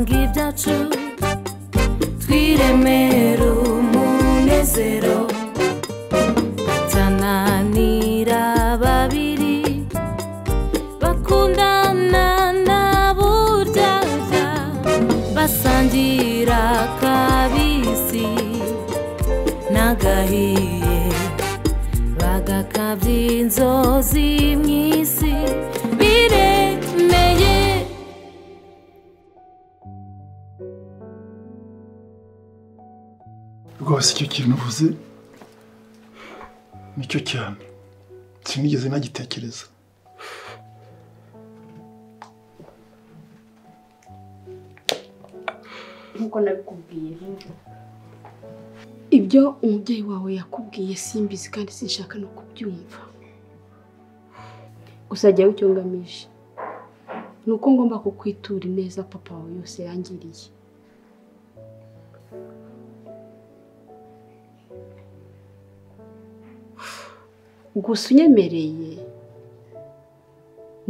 cyacu twiremere umunezero tananira babiri bakundana na buryaga basangira kabisi n'agahiye bagakabya inzozi mu isi biremeye rwose icyo kintu uvuze nicyo cyane sinigeze nagitekereza nk'uko nabikubwiye ibyo umubyeyi wawe yakubwiye simbizi kandi sinshaka no kubyumva gusa jyawe icyo ngamije ni uko ngomba kukwitura ineza papa wawe yose yangiriye gusa unyemereye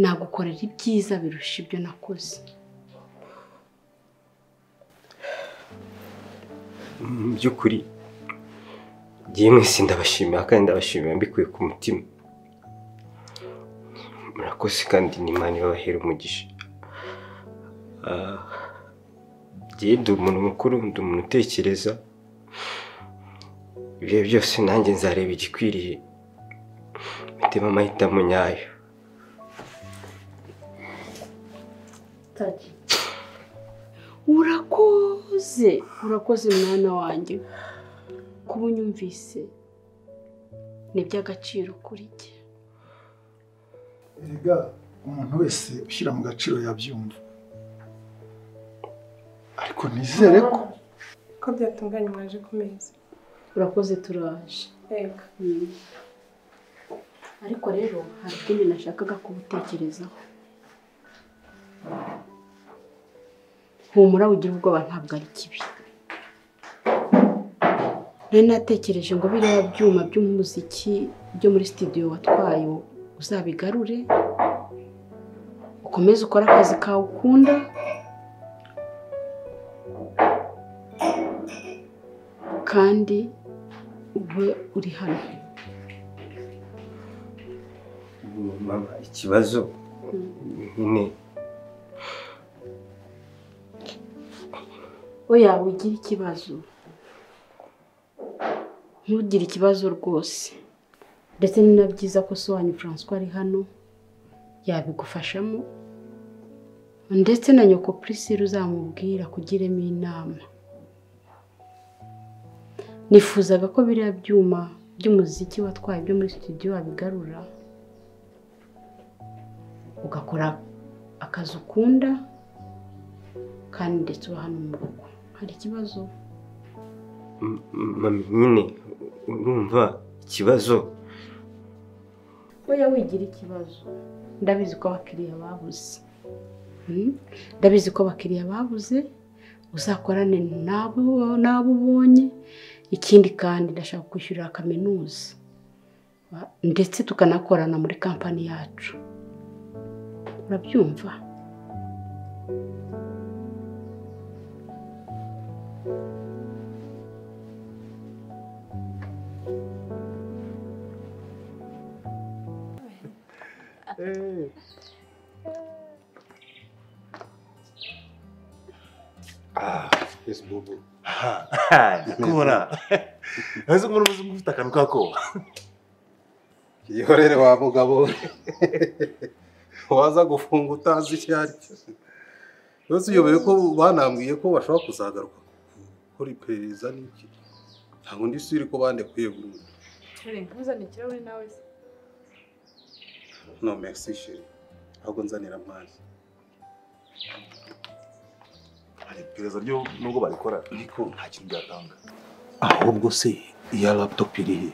nagukorera ibyiza birusha ibyo nakoze mu by'ukuri yemwe si ndabashimira kandi ndabashimira mbikuye ku mutima murakoze kandi n'imana ibabahera umugisha Ah, jye ndi umuntu mukuru ndi umuntu utekereza ibihe byose nanjye nzareba igikwiriye mitema amahitamo nyayo urakoze urakoze mwana wanjye kuba unyumvise ni iby'agaciro kuri jye erega umuntu wese ushyira mu gaciro yabyumva ariko nizere ko ko byatunganye mwaje ku meza urakoze turaje yego ariko rero hari ikindi nashakaga kubutekerezaho humura ugira ubwoba ntabwo ari kibi nari natekereje ngo biriya byuma by'umuziki byo muri sitidiyo watwaye uzabigarure ukomeze ukore akazi kawe ukunda kandi ube uri hano mama ikibazo nyine oya ugire ikibazo ntugire ikibazo rwose ndetse ni na byiza ko sobanyu Francois ari hano yabigufashamo ndetse na nyoko Priscilla uzamubwira kugiremo inama nifuzaga ko biriya byuma by'umuziki watwaye byo muri studio wabigarura ugakora akazi ukunda kandi ndetse uba hano mu rugo hari ikibazo M- mama nyine urumva ikibazo oya wigira ikibazo ndabizi ko abakiriya babuze Mm? ndabizi ko abakiriya babuze uzakorane n'abo n'abo ubonye ikindi kandi ndashaka kwishyurira kaminuza Ba- ndetse tukanakorana muri kampani yacu urabyumva kubona ese umuntu uzi ufite akantu k'akoba yihorere wa mugabo we. waza gufunga utazi icyo ari cyo yose uyobewe ko banambwiye ko bashobora kuzagaruka gukora iperereza n'iki ntabwo ndi siri ko bandekuye burundu ntuzane ikirahuri nawe se no merci chérie ahubwo nzanira amazi hari iperereza ryo nubwo barikora ariko nta kintu byatanga ahubwo se iya laputopu iri he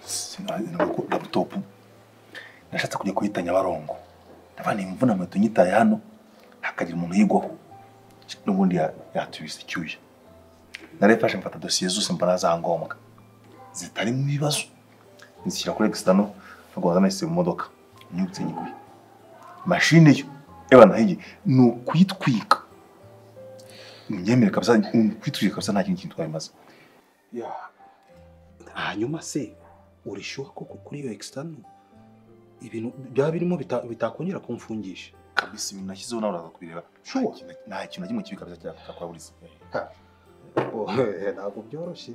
sinazi ko laputopu nashatse kujya kuyita nyabarongo ndabana imvuna moto nyitaye hano hakagira umuntu yigwaho n'ubundi ya- yatubise icyuya narayifashe mfata dosiye zose mbona za ngombwa zitari mu bibazo nzishyira kuri egisitano rwanda nayise mu modoka nyutse nyiguye mashine yo eba nahiye ni ukuyitwika unyemere kabisa nkwituye kabisa nta kindi kintu twabimaze hanyuma se urishyuha koko kuri iyo ekisitanu ibintu byaba birimo bita- bitakongera kumfungisha kabisa ibintu nashyizeho nawe uraza kubireba Sure. Nta kintu- nta kintu na kimwe kibi kabisa cyakwaburiza Oh, ntabwo byoroshye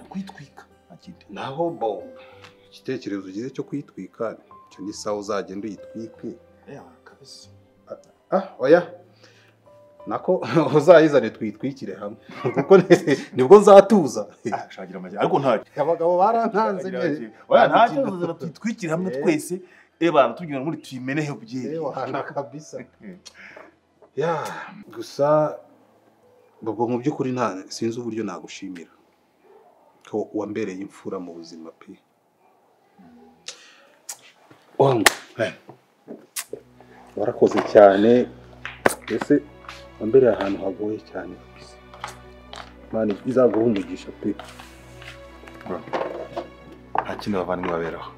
kwitwika nta kindi naho bo igitekerezo ugize cyo kuyitwika icyo ni sawa uzagenda uyitwike kabisa ah oya nako uzayizane twitwikire hamwe kuko ni- nibwo nzatuza shakira amajya ariko nta abagabo barantanze nyine. oya nta kibazo zera twitwikire hamwe Eh. twese eba tugira ngo muri tuyimeneho byeri Ewana kabisa. Ya, gusa Bobo mu by'ukuri nta sinzi uburyo nagushimira ko wambereye imfura mu buzima pe. Wangu. Eh. Warakoze cyane. Ese wambereye ahantu hagoye cyane kabisa. Mani izaguha umugisha pe. nta kindi abavandimwe baberaho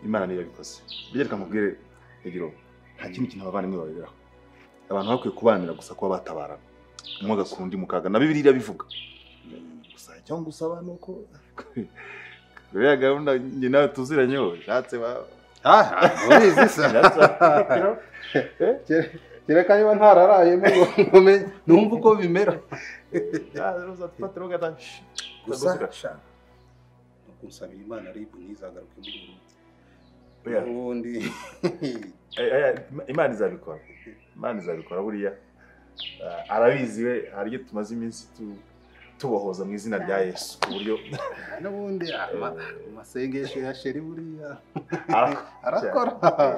imana niyo yabikoze burya reka mubwire rugero nta kindi kintu abavandimwe baberaho abantu bakwiye kubanira gusa kuba batabarana umwe agakura undi mukaga na bibiliya irabivuga gusa icyo ngusaba ni uko buriya gahunda njye nawe tuziranyeho ushatse ba- Ah, urizi sa. Kereka niba ntararayemo ngo nkomeye numva uko bimera. Gusa- Gusabira Imana ribu ntizagaruke muri uru Oya, ubundi Aya- aya, Ima- imana izabikora imana izabikora buriya Ah, arabizi we hari ibyo tumaze iminsi tu- tubohoza mu izina rya yesu ku buryo n'ubundi ama- amasengesho ya sheri buriya arakora arakora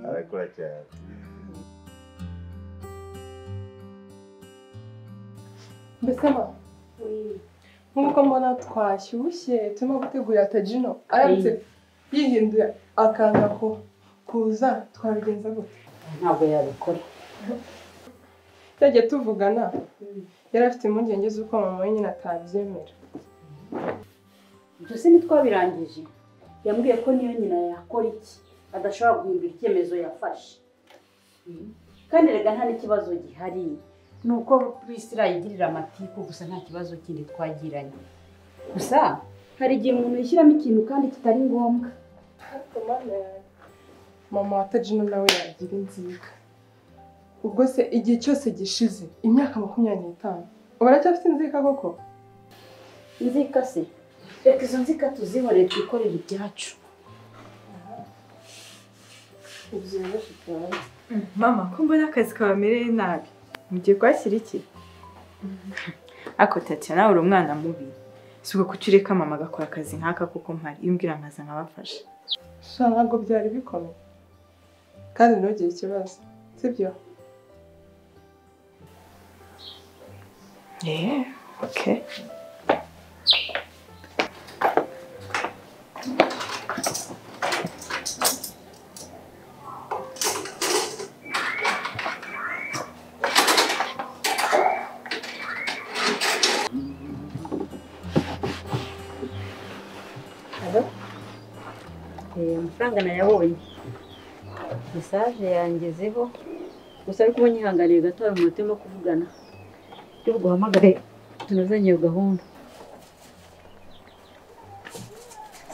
arakora cyane Mbese ba nk'uko mbona twashyushye turimo gutegurira tajino aramutse yihinduye akanga ko kuza twabigenza gute ntabwo yabikora yagiye tuvugana yari afite impungenge z'uko mama we nyine atabyemera Ibyo se ntitwabirangije yambwiye ko niyo nyina yakora iki adashobora guhindura icyemezo yafashe Mm. kandi rega nta n'ikibazo gihari ni uko prisila yigirira amatiku gusa nta kibazo kindi twagiranye gusa hari igihe umuntu yishyiramo ikintu kandi kitari ngombwa Ariko mana yanjye, mama wa tajino nawe yagira inzika ubwo se igihe cyose gishize imyaka makumyabiri n'itanu ubu aracyafite inzika koko inzika se reka izo nzika tuzibone twikorere ibyacu Mama, ko mbona akazi kabamereye nabi mugiye kwashyira iki ako tati nawe uri umwana mubi si ugakuca ureka mama agakora akazi nk'aka kuko mpari iyo umbwira nkaza nkabafasha sha ntabwo byari bikomeye kandi ntugire ikibazo sibyo eee oke Eh, amafaranga nayabonye mesaje yangezeho gusa ariko uba nyihanganiye gato hari umuntu urimo kuvugana y'ubwo uhamagare tunazanye iyo gahunda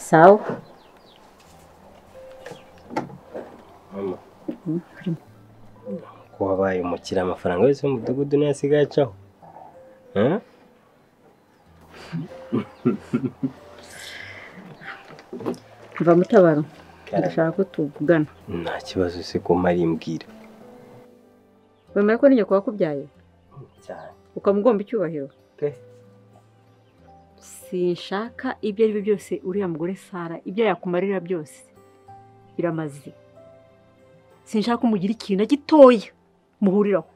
sawa mama ko wabaye umukire amafaranga yose y'umudugudu niyo asigaye acaho Huh? mva mutabaro Karame. ndashaka ko tuvugana nta kibazo se ko mari mbwira wemera ko n'inyoko wakubyaye cyane ukamugomba icyubahiro Pe. sinshaka ibyo ari byo byose uriya mugore sara ibyo yakumarira byose biramaze sinshaka ko mugira ikintu na gitoya muhuriraho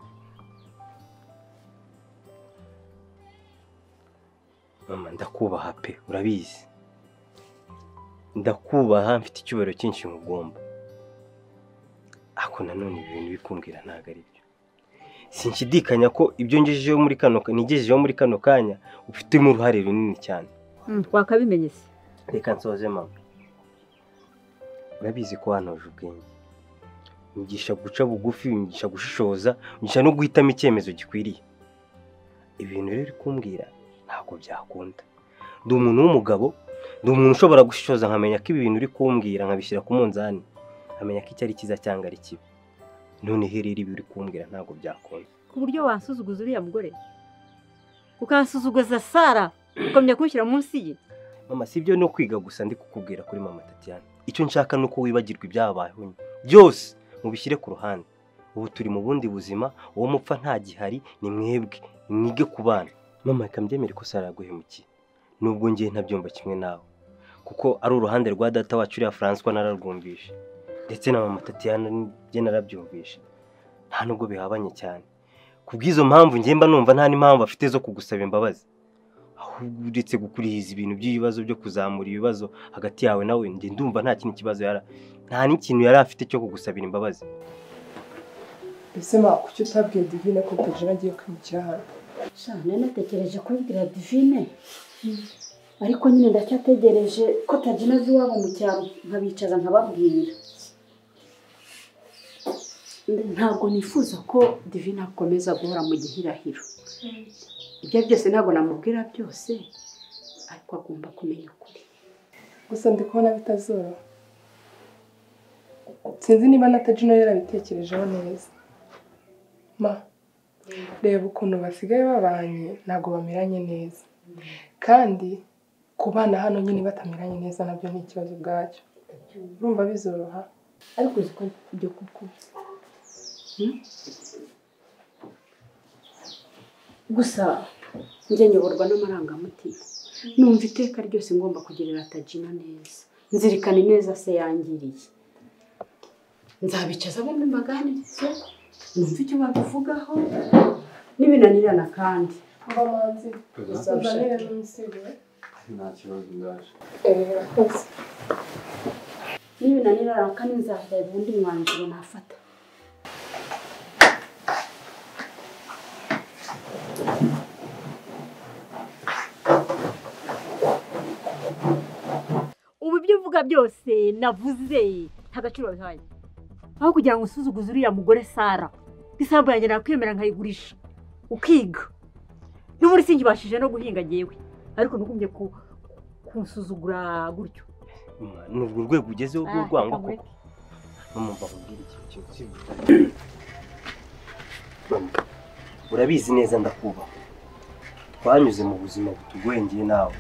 mama ndakubaha pe urabizi ndakubaha mfite icyubahiro cyinshi nkugomba ariko nanone ibi bintu bikumbwira ntabwo ari byo sinshidikanya ko ibyo ngejejeho muri kano nigejejeho muri kano kanya ufitemo uruhare runini cyane twakabimenye se reka nsoze mama urabizi ko wanoje ubwenge unyigisha guca bugufi unyigisha gushishoza unyigisha no guhitamo icyemezo gikwiriye ibintu rero uri kumbwira ntabwo byakunda ndi umuntu w'umugabo ndi umuntu ushobora gushishoza nkamenya ko ibi bintu uri kumbwira nkabishyira ku munzani nkamenya ko icyo ari cyiza cyangwa ari kibi noneho rero ibi uri kumbwira ntabwo byakunda ku buryo wasuzuguza uriya mugore ukahasuzuguza sara ukamenya kumushyira munsi ye mama si ibyo no kwiga gusa ndi kukubwira kuri mama Tatiana icyo nshaka ni uko wibagirwa ibyabayeho nyine. byose mubishyire ku ruhande ubu turi mu bundi buzima uwo mupfa nta gihari ni mwebwe mwige ku bana mama reka mbyemere ko sara yaguhemukiye nubwo ngiye ntabyumva kimwe nawe kuko ari uruhande rwa data wacu uriya François nararwumvishe ndetse na mama Tatiana njye narabyumvishe nta nubwo bihabanye cyane ku bw'izo mpamvu njye mba numva nta n'impamvu afite zo kugusaba imbabazi ahubwo uretse gukurihiza ibintu by'ibibazo byo kuzamura ibibazo hagati yawe nawe njye ndumva nta kindi kibazo yara nta n'ikintu yari afite cyo kugusabira imbabazi mbese ma kuki utabwiye divine ko tajina agiye kwimukira hano shana natekereje kubibwira divine ariko nyine ndacyategereje ko tajina azi iwabo mu cyaro nkabicaza nkababwira ntabwo nifuza ko divine akomeza guhora mu gihirahiro ibyo byose ntabwo namubwira byose ariko agomba kumenya ukuri gusa ndi kubona bitazoroha sinzi niba na tajina yarabitekerejeho neza ma reba ukuntu basigaye babanye ntabwo bameranye neza kandi ku bana hano nyine batameranye neza nabyo ni ikibazo ubwacyo urumva bizoroha ariko uzi ko ibyo kuko gusa njye nyoborwa n'amarangamutima numva iteka ryose ngomba kugirira tajina neza nzirikane neza se yangiriye nzabicaza bombi mbaganirize numve icyo babivugaho n'ibinanirana kandi mba manzi uzanire n'umusigo nta kibazo ndaje murakoze n'ibinanirana kandi nzareba undi mwanzuro nafata ubu ibyo uvuga byose navuze nta gaciro bihaye aho kugira ngo usuzuguze uriya mugore sara isambu yanjye nakwemera nkayigurisha ukiga n'ubundi singibashije no guhinga ngewe ariko ntugumbye ku kumusuzugura gutyo Mama, ni urwo rwego ugezeho rw'urwango koko mama mva nkubwire ikintu kimwe Mama, urabizi neza ndakubaha twanyuze mu buzima butugwengeye nawe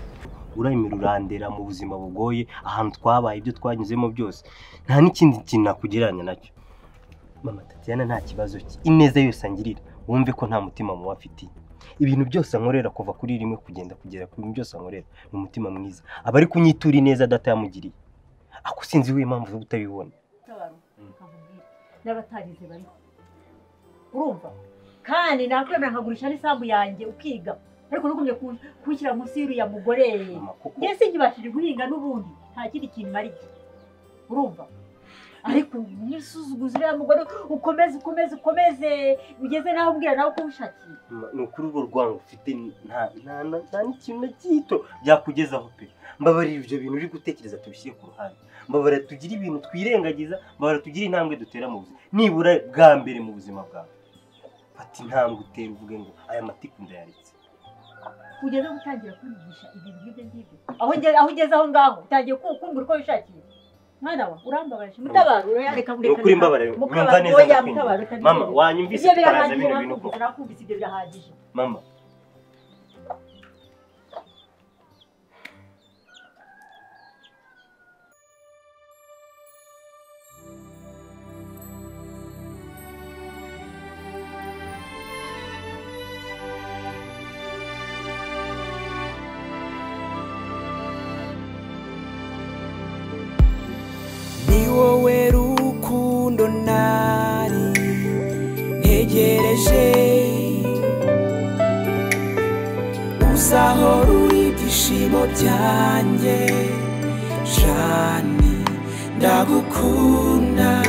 uremera urandera mu buzima bugoye ahantu twabaye ibyo twanyuzemo byose nta n'ikindi kintu nakugereranya nacyo mama tatiana nta kibazo cye ineza yose angirira wumve ko nta mutima muba afitiye ibintu byose ankorera kuva kuri rimwe kugenda kugera ku bintu byose ankorera ni umutima mwiza aba ari kunyitura ineza data yamugiriye ako sinzi wowe impamvu zo kutabibona n'abatarize bariho urumva kandi nakwemera nkagurisha n'isambu yanjye ukiga ariko ntugumye kunshyira munsi y'uriya mugore Mama, kuko njye singibashije guhinga n'ubundi nta kindi kintu marike urumva ariko nisuzuguza uriya mugore ukomeze ukomeze ukomeze ugeze naho ubwira nawe uko wishakiye Ma- ni ukuri urwo rwango ufite nta nta na- nta n'ikintu na gito byakugezaho pe mbabarira ibyo bintu uri gutekereza tubishyire ku ruhande mbabarira tugire ibintu twirengagiza mbabarira tugire intambwe dutera mu buzima nibura bwa mbere mu buzima bwawe fata intambwe utera uvuge ngo aya matiku ndayaritse ugeze gutangira kwigisha ibintu nk'ibyo ngibyo aho ugeze aho ugeze aho ngaho utangiye kukumvura uko wishakiye mwana wa urambabaje mutabaro reka ni ukuri mbabarira numva neza ndakwinginze. mama wanyumvise ibyo tukaraza birahagije bino bintu koko nakumvise nakumvise ibyo birahagije mama ni wowe rukundo nari ntegereje uzaho ruri ibyishimo byanjye shani ndagukunda